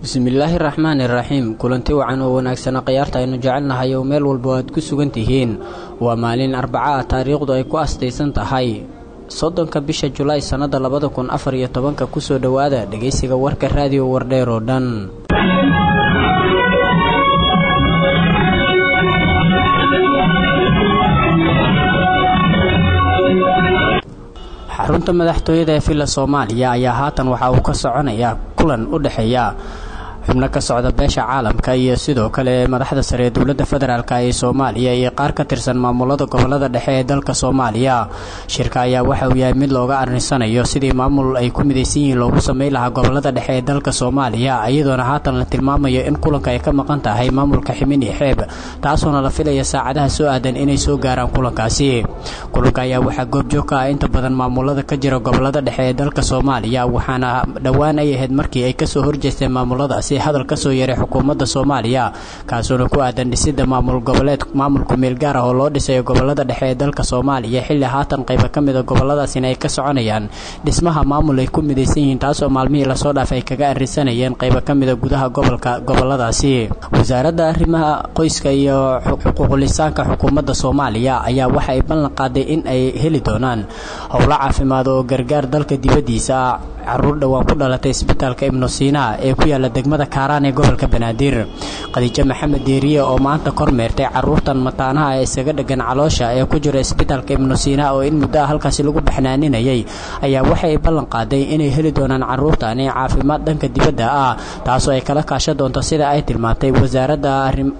bismillaahi raxmaani raxiim kulanti wacan oo wanaagsana khayaarta aynu jecelnahay oo meel walba aad ku sugan tihiin waa maalin arbaca ah taariikhdu ay ku astaysan tahay soddonka bisha julaay sannada labada kun afar iyo tobanka kusoo dhowaada dhegaysiga warka raadiyo wardheer oo dhan xarunta madaxtooyada ee villa soomaaliya ayaa haatan waxa uu ka soconayaa kulan u dhexeeya xubno ka socda beesha caalamka iyo sidoo kale madaxda sare ee dowladda federaalk ee soomaaliya iyo qaar ka tirsan maamulada gobolada dhexe ee dalka soomaaliya shirka ayaa waxa uu yahay mid looga arnisanayo sidii maamul ay ku midaysan yihiin loogu sameyn lahaa gobolada dhexe ee dalka soomaaliya iyadoona haatan la tilmaamayo in kulanka ay ka maqan tahay maamulka ximin iyo xeeb taasoona la filaya saacadaha soo aadan inay soo gaaraan kulankaasi kulanka ayaa waxaa goobjoog ka ah inta badan maamulada ka jira gobolada dhexe ee dalka soomaaliya waxaana dhowaan ay ahayd markii ay kasoo horjeesteen maamuladaasi hadal ka soo yeeray xukuumadda soomaaliya kaasuona ku aadan dhisidda maamul goboleed maamulku meel gaar ah oo loo dhisayo gobolada dhexe ee dalka soomaaliya xilli haatan qayba ka mida goboladaasina ay ka soconayaan dhismaha maamul ay ku midaysan yihiin taasoo maalmihii lasoo dhaaf ay kaga arrinsanayeen qayba ka mida gudaha gobolka goboladaasi wasaaradda arrimaha qoyska iyo xuquuqulisaanka xukuumadda soomaaliya ayaa waxa ay ballan qaaday in ay heli doonaan howlo caafimaad oo gargaar dalka dibaddiisa ah caruur dhowaan ku dhalatay isbitaalka ibnu siina ee ku yaala degmada kaaraan ee gobolka banaadir khadiijo maxamed deeriye oo maanta kormeertay caruurtan mataanaha ee isaga dhegan caloosha ee ku jira isbitaalka ibnu siina oo in muddo ah halkaasi lagu baxnaaninayay ayaa waxay ballan qaaday inay heli doonaan caruurtani caafimaad dhanka dibadda ah taasoo ay kala kaashan doonto sida ay tilmaantay wasaaradda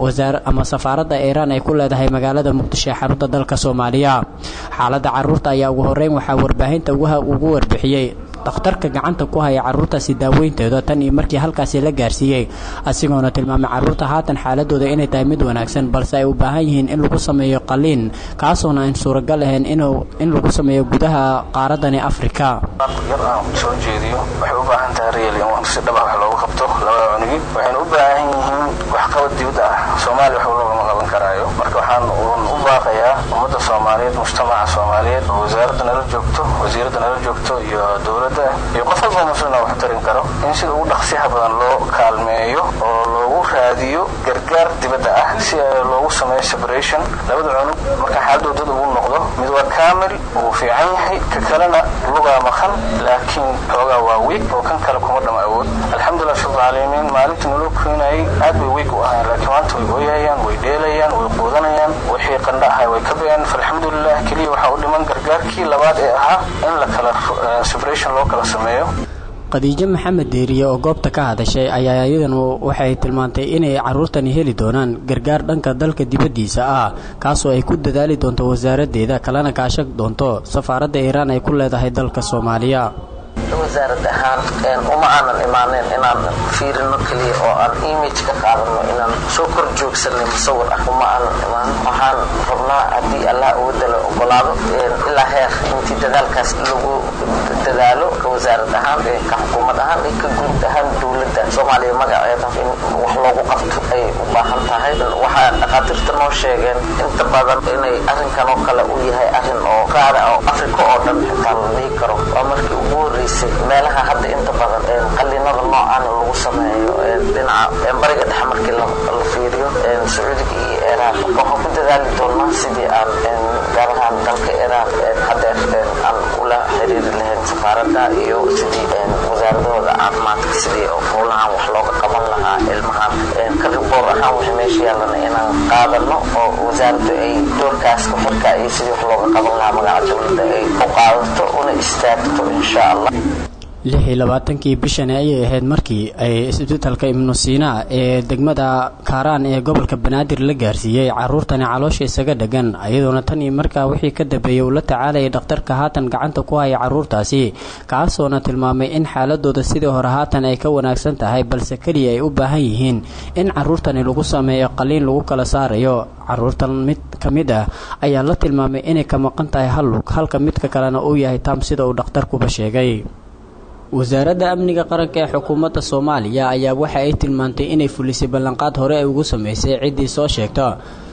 ama safaaradda iiraan ay ku leedahay magaalada muqdisho ee xarunta dalka soomaaliya xaaladda caruurta ayaa ugu horeyn waxaa warbaahinta ugu warbixiyey dhakhtarka gacanta ku haya caruurtaasi daaweynteeda tan iyo markii halkaasi la gaarsiiyey asigoona tilmaamay caruurta haatan xaaladooda inay tahay mid wanaagsan balse ay u baahan yihiin in lagu sameeyo qaliin kaasoona aan suuragal ahayn in lagu sameeyo gudaha qaaradani afrika yar aan soo jeediyo waxay u baahan tahay reel in si dhaba wax loogu qabto labada cunugii waxayna u baahan yihiin waxqabad dibadda ah soomaaliya wax loogama qaban karaayo marka waxaan u baaqayaa ummadda soomaaliyeed mujtamaca soomaaliyeed oo wasaaradda nala joogto wasiiradda nala joogto iyo dowladda iyo qof walba muslina wax tarin karo in sida ugu dhaqsiyaha badan loo kaalmeeyo oo loogu raadiyo gargaar dibadda ah si loogu sameeyo separation labada cunug marka xaaladoo dad ugu noqdo mid waa kaamil uu fiican yahay ka kalena lugaa maqan laakiin xoogaa waa wiig oo kan kale kuma dhama awood alxamdulilah shurcaalamiin maalinta naloo keenayay aad bay wiig u ahayn laakiin maanta way ooyayaan way dheelayaan way quudanayaan wixii qandha ahay way ka been falxamdulilah keliya waxaa u dhiman gargaarkii labaad ee ahaa in la kala separation loo kala sameeyo khadiijo maxamed deeriye oo goobta ka hadashay ayaa iyadanu waxay tilmaantay inay caruurtani heli doonaan gargaar dhanka dalka dibaddiisa ah kaasoo ay ku dadaali doonto wasaaraddeeda kalena kaashan doonto safaaradda iiraan ay ku leedahay dalka soomaaliya wasaarad ahaan uma aanan imaaneen inaan fiirino keliya oo aan image ka qaadano inaan soo kor joogsanay musawir ah uma aanan imaan waxaan rabnaa haddii allah uga dalo ogolaado ilaa heer intii dadaalkaas lagu dadaalo ka wasaarad ahaan ka xukuumad ahaan iyo ka guud ahaan dowladda soomaaliya magaceeda in wax loogu qabto ay u baahan tahay waxaa dhakhaatiirta noo sheegeen inta badan inay arrinkan oo kale uu yahay arrin oo qaada oo afrika oo dhan xitaa la dhihi karo waa markii ugu horreysay meelaha hadda inta badan qalinada noocaana lagu sameeyo dhinaca bariga dhexe markii la fiiriyo sacuudiga iyo iraan waxaan ku dadaali doonaa sidii aan gaar ahaan dalka iraan hadeer aan ula xiriiri lahayn safaaradda iyo sidii wasaaradahooda caafimaadka sidii howlahan wax looga qaban lahaa ilmahan ka riboor ahaan wixii meesha yaalana inaan qaadano oo wasaaraddu ay doorkaas kuxirka iyo sidii wax looga qaban lahaa magaca dowladda ay u qaadato una istaagto insha allah lix iyo labaatankii bishani ayay ahayd markii ay isbitaalka ibnu siina ee degmada kaaraan ee gobolka banaadir la gaarsiiyey caruurtani caloosha isaga dhegan iyadoona tan iyo markaa wixii ka dambeeyey uu la tacaalayay dhakhtarka haatan gacanta ku haya caruurtaasi kaasoona tilmaamay in xaaladooda sidii hore haatan ay ka wanaagsan tahay balse keliya ay u baahan yihiin in caruurtani lagu sameeyo qaliin lagu kala saarayo caruurtan mid ka mid ah ayaa la tilmaamay inay ka maqan tahay hal lug halka midka kalena uu yahay taam sida uu dhakhtarkuba sheegay wasaaradda amniga qaranka ee xukuumadda soomaaliya ayaa waxa ay tilmaantay inay fulisay ballanqaad hore ay ugu sameysay ciddii soo sheegta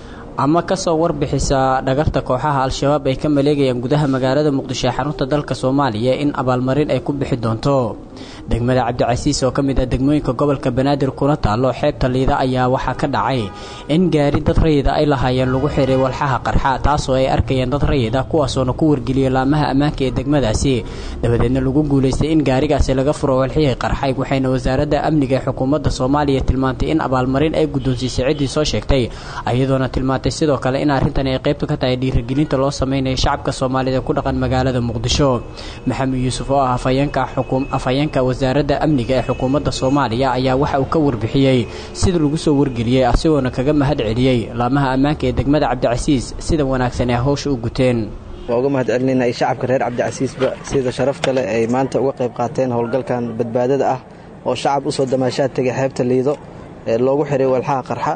ama kasoo warbixisa dhagarta kooxaha al-shabaab ay ka maleegayaan gudaha magaalada muqdisho ee xarunta dalka soomaaliya in abaalmarin ay ku bixi doonto degmada cabdicasiis oo ka mid ah degmooyinka gobolka banaadir kuna taalo xeebta liida ayaa waxaa ka dhacay in gaari dad rayida ay lahaayeen lagu xiray walxaha qarxa taasoo ay arkayeen dad rayida kuwaasoona ku wargeliyay laamaha ammaanka ee degmadaasi dabadeedna lagu guulaystay in gaarigaasi laga furo walxihii qarxay waxayna wasaaradda amniga ee xukuumadda soomaaliya tilmaantay in abaalmarin ay guddoonsiisay ciddii soo sheegtay iyadoona tilmaantay sidoo kale in arrintani ay qaybta ka tahay dhiirigelinta loo sameynaya shacabka soomaalida ku dhaqan magaalada muqdisho maxamed yuusuf oo ah afhayeenka wasaaradda amniga ee xukuumadda soomaaliya ayaa waxa uu ka warbixiyey sida lagu soo wargeliyey asigoona kaga mahad celiyey laamaha ammaanka ee degmada cabdicasiis sida wanaagsan ee howsha u guteen waa uga mahad celinayna ay shacabka reer cabdicasiisba sida sharafta leh ay maanta uga qayb qaateen howlgalkan badbaadada ah oo shacab usoo damaashaad tegay xeebta liido ee loogu xiray walxaha qarxa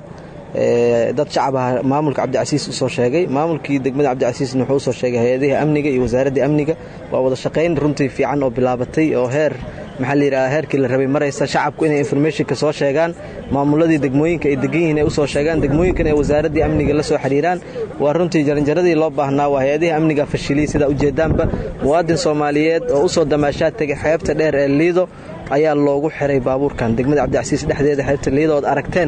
dad shacab ah maamulka cabdicasiis usoo sheegay maamulkii degmada cabdicasiisna wuxuu usoo sheegay hay-adihii amniga iyo wasaaradda amniga waa wada shaqayn runtii fiican oo bilaabatay oo heer maxaa layidhaha heerkii la rabay maraysa shacabku inay informationka soo sheegaan maamuladii degmooyinka ay degan yihiin ay usoo sheegaan degmooyinkan ay wasaaraddii amniga la soo xiriiraan waa runtii jaranjaradii loo baahnaa waa hay-adihii amniga fashiliyey sidaa ujeedaanba muwaadin soomaaliyeed oo usoo damaashaad tegay xeebta dheer ee liido ayaa loogu xiray baabuurkan degmada cabdicasiis dhexdeeda xeebta liido ood aragteen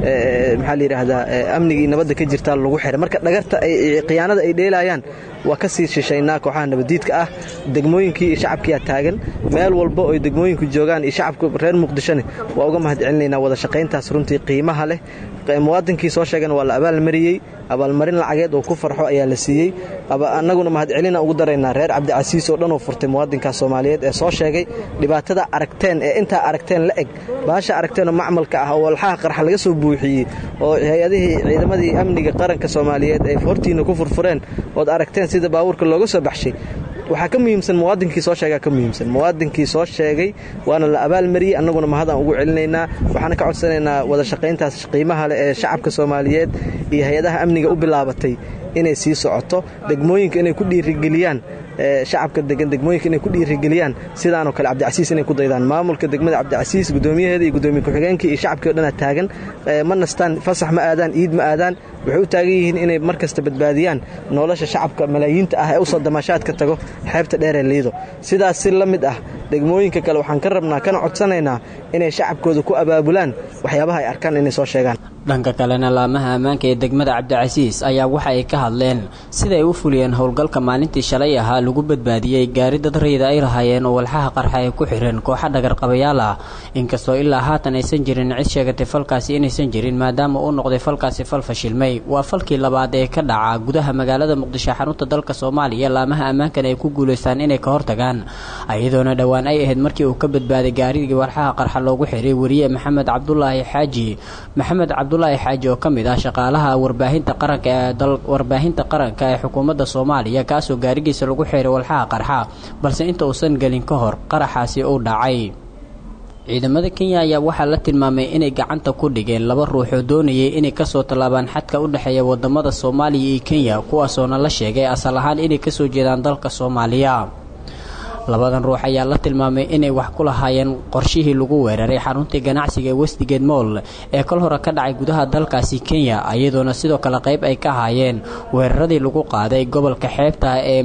maxaa layidhaahdaa amnigii nabadda ka jirtaa lagu xiray marka dhagarta khiyaanada ay dheelayaan waa ka sii shishaynaa kooxaha nabadiidka ah degmooyinkii iyo shacabkiyaa taagan meel walba oy degmooyinku joogaan iyo shacabka reer muqdishone waa uga mahad celinaynaa wada shaqayntaas runtii qiimaha leh muwaadinkii soo sheegana waa la abaalmariyey abaalmarin lacageed oo ku farxo ayaa la siiyey annaguna mahadcelina ugu daraynaa reer cabdicasiis oo dhan oo furtay muwaadinkaas soomaaliyeed ee soo sheegay dhibaatada aragteen ee intaa aragteen la eg baasha aragteenoo macmalka ah oo walxaha qarxa laga soo buuxiyey oo hay-adihii ciidamadii amniga qaranka soomaaliyeed ay hortiina ku furfureen ood aragteen sida baabuurka looga soo baxshay waxaa ka muhiimsan muwaadinkii soo sheegaa ka muhiimsan muwaadinkii soo sheegay waana la abaalmariyey annaguna mahadaan ugu celinaynaa waxaana ka codsanaynaa wada shaqayntaas qiimaha leh ee shacabka soomaaliyeed iyo hay-adaha amniga u bilaabatay inay sii socoto degmooyinka inay ku dhiirigeliyaan shacabka degan degmooyinka inay ku dhiirigeliyaan sidaanoo kale cabdicasiis inay ku daydaan maamulka degmada cabdicasiis gudoomiyaheeda iyo gudoomiye ku-xigeenkii iyo shacabkii o dhanaa taagan ma nastaan fasax ma aadaan iid ma aadaan waxay u taagan yihiin inay mar kasta badbaadiyaan nolosha shacabka malaayiinta ah ee usoo damaashaadka tago xeebta dheeree liido sidaas si la mid ah degmooyinka kale waxaan ka rabnaa kana codsanaynaa inay shacabkooda ku abaabulaan waxyaabaha ay arkaan inay soo sheegaan dhanka kalena laamaha ammaanka ee degmada cabdicasiis ayaa waxa ay ka hadleen sida ay u fuliyeen howlgalka maalintii shalay ahaa lagu badbaadiyey gaari dad rayida ay lahaayeen oo walxaha qarxa ay ku xireen kooxa dhagarqabayaal ah inkastoo ilaa haatan aysan jirin cid sheegatay falkaasi inaysan jirin maadaama uu noqday falkaasi fal fashilmay waa falkii labaad ee ka dhaca gudaha magaalada muqdisho xarunta dalka soomaaliya laamaha ammaankana ay ku guulaystaan inay ka hortagaan iyadoona dhowaan ay ahayd markii uu ka badbaaday gaarigii walxaha qarxa loogu xiray wariye maxamed cabdulaahi xaaji maxamed cabdulaahi xaaji oo ka mid ah shaqaalaha warbaahinta qaranka ee warbaahinta qaranka ee xukuumadda soomaaliya kaasoo gaarigiisa lagu xiray walxaha qarxa balse inta uusan gelin ka hor qaraxaasi uu dhacay ciidamada kenya ayaa waxaa la tilmaamay inay gacanta ku dhigeen laba ruux oo doonayay inay kasoo tallaabaan xadka u dhexeeya wadamada soomaaliya iyo kenya kuwaasoona la sheegay asal ahaan inay kasoo jeedaan dalka soomaaliya labadan ruux ayaa la tilmaamay inay wax ku lahaayeen qorshihii lagu weeraray xaruntii ganacsiga ee westigate moll ee kol hore ka dhacay gudaha dalkaasi kenya iyadoona sidoo kale qayb ay ka haayeen weeraradii lagu qaaday gobolka xeebta ee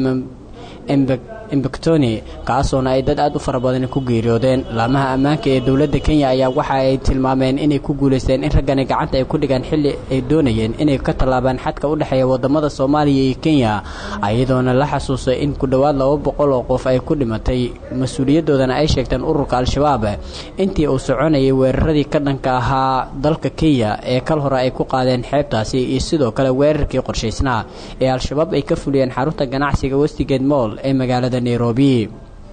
embectoni kaasoona ay dad aad u fara badan ku geeriyoodeen laamaha ammaanka ee dowladda kenya ayaa waxa ay tilmaameen inay ku guulaysteen in raggani gacanta ay ku dhigaan xilli ay doonayeen inay ka tallaabaan xadka u dhexeeya wadamada soomaaliya iyo kenya iyadoona la xasuusay in ku dhowaad laba boqol oo qof ay ku dhimatay mas-uuliyadoodana ay sheegteen ururka al-shabaab intii uu soconayay weeraradii ka dhanka ahaa dalka kenya ee kal hore ay ku qaadeen xeebtaasi iyo sidoo kale weerarkii qorshaysnaa ee al-shabaab ay ka fuliyeen xarunta ganacsiga westigate moll ee magaalada nairobi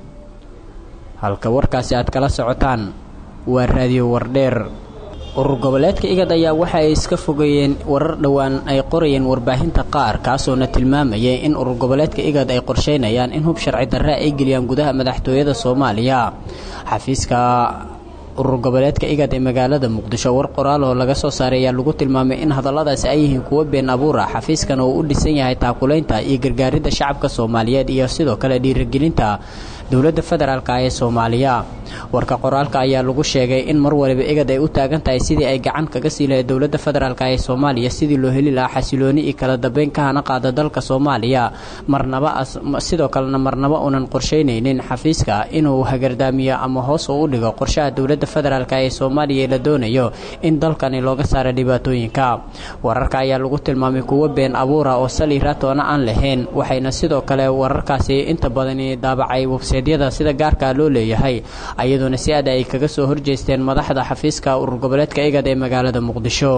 halka warkaasi aad kala socotaan waa raadiyo wardheer urur goboleedka igad ayaa waxa ay iska fogeeyeen warar dhowaan ay qorayeen warbaahinta qaar kaasoona tilmaamayay in urur goboleedka igad ay qorsheynayaan in hub sharci darre ay geliyaan gudaha madaxtooyada soomaaliya xafiiska urur goboleedka igad ee magaalada muqdisho war qoraal oo laga soo saaray ayaa lagu tilmaamay in hadalladaasi ay yihiin kuwo been abuur ah xafiiskan oo u dhisan yahay taakulaynta iyo gargaaridda shacabka soomaaliyeed iyo sidoo kale dhiirigelinta dowladda federaalk ee soomaaliya warka qoraalka ayaa lagu sheegay in mar waliba igad ay u taagan tahay sidii ay gacan kaga sii lahayd dowladda federaalk ee soomaaliya sidii loo heli lahaa xasilooni iyo kala dambeyn ka hana qaada dalka soomaaliya marnaba sidoo kalena marnaba uunan qorsheynaynin xafiiska inuu hagardaamiyo ama hoos uu u dhigo qorshaha dowladda federaalk ee soomaaliya la doonayo in dalkani looga saaro dhibaatooyinka wararka ayaa lagu tilmaamay kuwo been abuura oo sali raatoona aan lahayn waxayna sidoo kale wararkaasi inta badani daabacay websaydyada sida gaarka loo leeyahay ayadoona si aad ay kaga soo horjeesteen madaxda xafiiska urur goboleedka igad ee magaalada muqdisho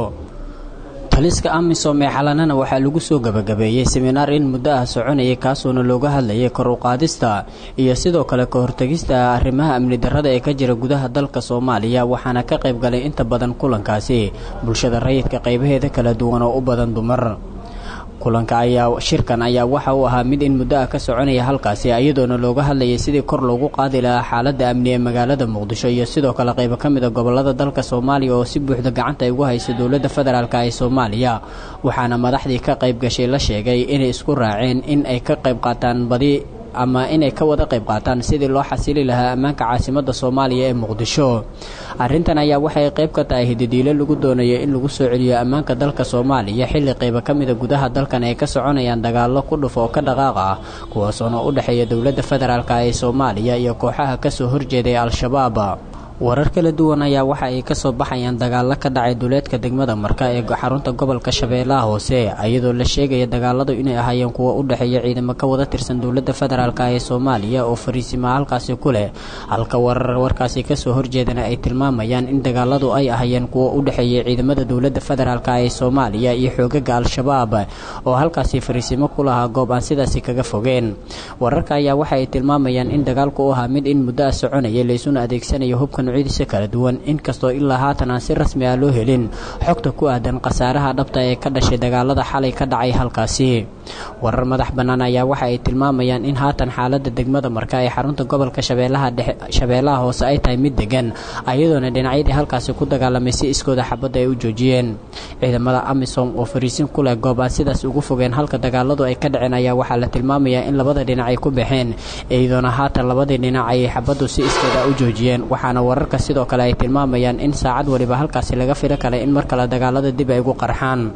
taliska amisom ee xalanana waxaa lagu soo gabagabeeyey seminaar in muddo ah soconayay kaasuona looga hadlayay kor u qaadista iyo sidoo kale ka hortegista arrimaha amni darrada ee ka jira gudaha dalka soomaaliya waxaana ka qayb galay inta badan kulankaasi bulshada rayidka qaybaheeda kala duwan oo u badan dumar kulanka ayaa shirkan ayaa waxa uu ahaa mid in muddo ah ka soconaya halkaasi iyadoona looga hadlayay sidii kor loogu qaadi lahaa xaaladda amni ee magaalada muqdisho iyo sidoo kale qaybo ka mid a gobolada dalka soomaaliya oo si buuxda gacanta ay ugu hayso dowladda federaalk ee soomaaliya waxaana madaxdii ka qayb gashay la sheegay inay isku raaceen in ay ka qayb qaataan badi ama inay ka wada qayb qaataan sidii loo xasili lahaa ammaanka caasimadda soomaaliya ee muqdisho arrintan ayaa waxay qayb ka tahay hididiilo lagu doonayo in lagu soo celiyo ammaanka dalka soomaaliya xilli qaybo ka mida gudaha dalkan ay ka soconayaan dagaallo ku dhuf oo ka dhaqaaq ah kuwaasoona u dhexeeya dowladda federaalk ee soomaaliya iyo kooxaha kasoo horjeeday al-shabaab warar kala duwan ayaa waxa ay kasoo baxayaan dagaalo ka dhacay duleedka degmada marka ee xarunta gobolka shabeellaha hoose iyadoo la sheegaya dagaaladu inay ahaayeen kuwo u dhexeeya ciidamo ka wada tirsan dowladda federaalk ee soomaaliya oo fariisima halkaasi ku leh halka warar warkaasi kasoo horjeedana ay tilmaamayaan in dagaaladu ay ahaayeen kuwo u dhexeeya ciidamada dowladda federaalk ee soomaaliya iyo xoogaga al-shabaab oo halkaasi fariisimo ku lahaa goob aan sidaasi kaga fogeen wararka ayaa waxa ay tilmaamayaan in dagaalku u ahaa mid in muddo ah soconaya laysuna adeegsanayo hubka nucyadiisa kala duwan inkastoo ilaa haatan aan si rasmi ah loo helin xogta ku aadan khasaaraha dhabta ee ka dhashay dagaalada xalay ka dhacay halkaasi warar madax bannaan ayaa waxa ay tilmaamayaan in haatan xaaladda degmada marka ee xarunta gobolka shabeellaha hoose ay tahay mid degan ayadoona dhinacyadii halkaasi ku dagaalamay si iskooda xabadda ay u joojiyeen ciidamada amisom oo fariisin ku leh goob aan sidaas ugu fogeen halka dagaaladu ay ka dhaceen ayaa waxaa la tilmaamayaa in labada dhinac ay ku baxeen iyadoona haatan labadii dhinac ayay xabaddu si iskooda u joojiyeen waxaana wararka sidoo kale ay tilmaamayaan in saacad waliba halkaasi laga filo kale in mar kale dagaalada dib ay ugu qarxaan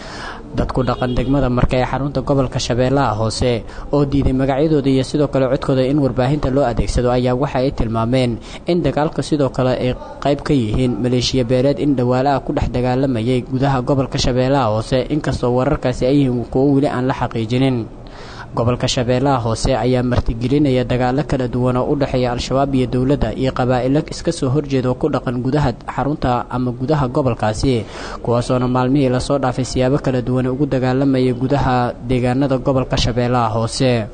dadku dhaqan degmada marka ee xarunta gobolka shabeellaha hoose oo diiday magacyadooda iyo sidoo kale codkooda in warbaahinta loo adeegsado ayaa waxa ay tilmaameen in dagaalka sidoo kale ay qayb ka yihiin maleeshiya beeleed in dhawaalaha ku dhex dagaalamayay gudaha gobolka shabeellaha hoose inkastoo wararkaasi ay yihiin kuwo weli aan la xaqiijinin gobolka shabeellaha hoose ayaa martigelinaya dagaalo kala duwan oo u dhexeeya al-shabaab iyo dowladda iyo qabaa'ilo iska soo horjeeda oo ku dhaqan gudaha xarunta ama gudaha gobolkaasi kuwaasoona maalmihii lasoo dhaafay siyaabo kala duwan ugu dagaalamayay gudaha deegaanada gobolka shabeellaha hoose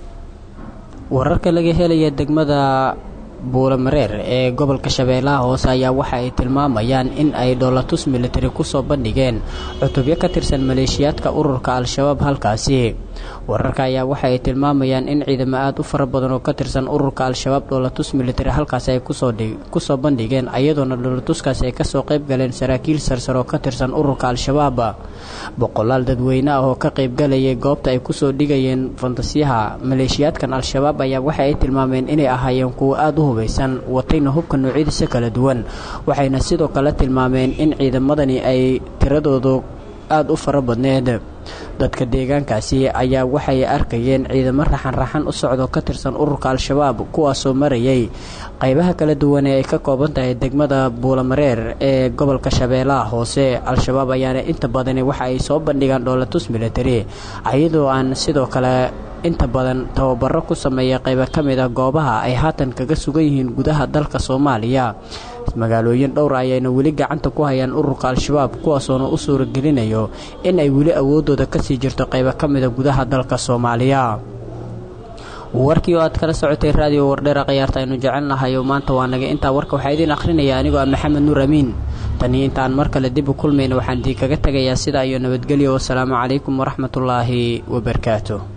wararka laga helaya degmada buulamareer ee gobolka shabeellaha hoose ayaa waxa ay tilmaamayaan in ay dhoolatus militari kusoo bandhigeen cutubyo ka tirsan maleeshiyaadka ururka al-shabaab halkaasi wararka ayaa waxa ay tilmaamayaan in ciidamo aada u fara badan oo ka tirsan ururka al-shabaab dhoolatus militari halkaasi ay kusoo bandhigeen iyadoona dhoolatuskaasi ay kasoo qayb galeen saraakiil sarsar oo ka tirsan ururka al-shabaab boqolaal dadweyne ah oo ka qaybgalayay goobta ay kusoo dhigayeen fantasiyaha maleeshiyaadkan al-shabaab ayaa waxa ay tilmaameen inay ahaayeen kuwo aada u hubaysan watayna hubka noocyadiisa kala duwan waxayna sidoo kale tilmaameen in ciidamadani ay tiradoodu aada u fara badneed dadka deegaankaasi ayaa waxay arkayeen ciidamo raxan-raxan u socdo ka tirsan ururka al-shabaab kuwaasoo marayay qaybaha kala duwan ee ay ka kooban tahay degmada buulamareer ee gobolka shabeellaha hoose al-shabaab ayaana inta badani waxa ay soo bandhigaan dhoolatus military iyadoo aan sidoo kale inta badan tababaro ku sameeya qaybo ka mid a goobaha ay haatan kaga sugan yihiin gudaha dalka soomaaliya magaalooyin dhowra ayayna weli gacanta ku hayaan ururka al-shabaab kuwaasoona u suuragelinayo in ay weli awooddooda kasii jirto qaybo ka mida gudaha dalka soomaaliya warkii oo aad kala socotay raadiyo wardheera khayaarta aynu jecelnahay oo maanta waa naga intaa warka waxaa idiin akhrinaya anigoo ah maxamed nuur amiin taniyo intaan mar kale dib u kulmayna waxaan idinkaga tegayaa sidaa iyo nabadgelyo wasalaamu calaykum waraxmatullaahi wabarakaatu